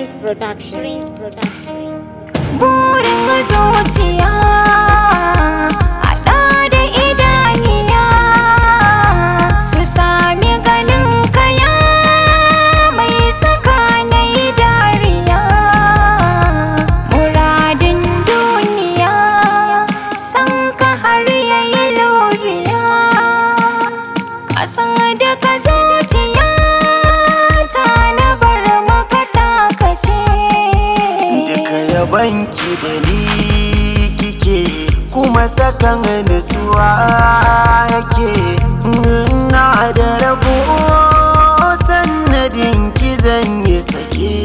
Prince Production. Prince Production. burin zuciya haɗa da idaniya su sami ganin kaya mai saka na yi dariya muradin duniya san ka har yayi lobiya kasan da ka zuciya ta na bar maka takace Duka yabanki da ni kike kuma sakan nutsuwa yake na da rabo sannadin ki zan yi sake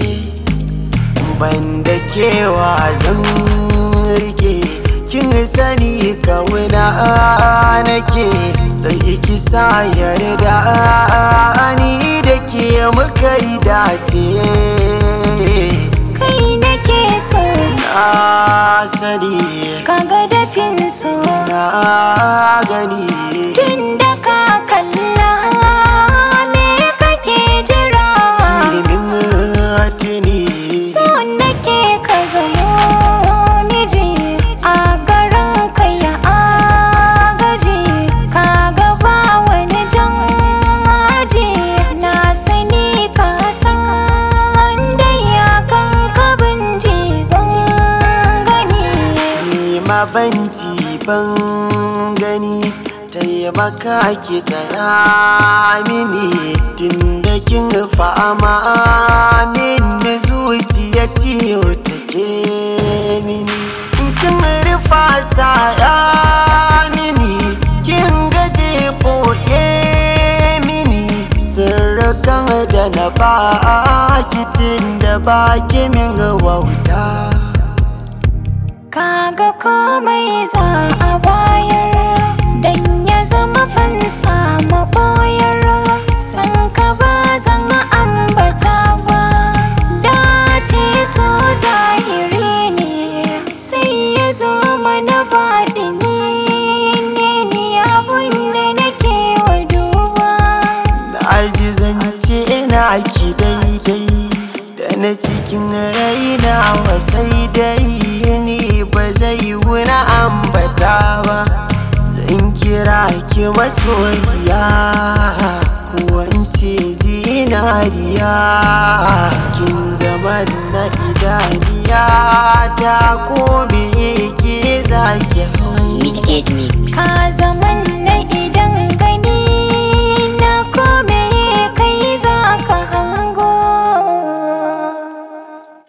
banda kewa zan rike kin sani kawuna nake sai ki sa yarda ni da ke muka yi dace kai nake so na sani kaga dafin so na gani tun da ka kalla me kake jira ilimin tuni so nake ka zamo miji a garin ka ya agaji ka gaba wani jan aji na sani ka san da ya kan kabin jiban gani ni ma banci ban gani taimaka ki tsaya mini tun da kin fama min zuciya ciyo take mini kin rufa saya mini kin gaje boye mini sirrukan da na baki tun da baki min wauta kaga komai za a bayar dan ya zama fansa maboyar san ka ba zan ambata ba dace so zahiri ne sai ya zo mana baɗini ne ni abun da nake wa duba na azizance na ki daidai da na cikin raina wasai dai ni ba zai wuna ambata ba zan kira ki masoyiya kuwance zinariya kin zama na idaniya ta ko me ke zaki hau Mitigate Mix. ka zama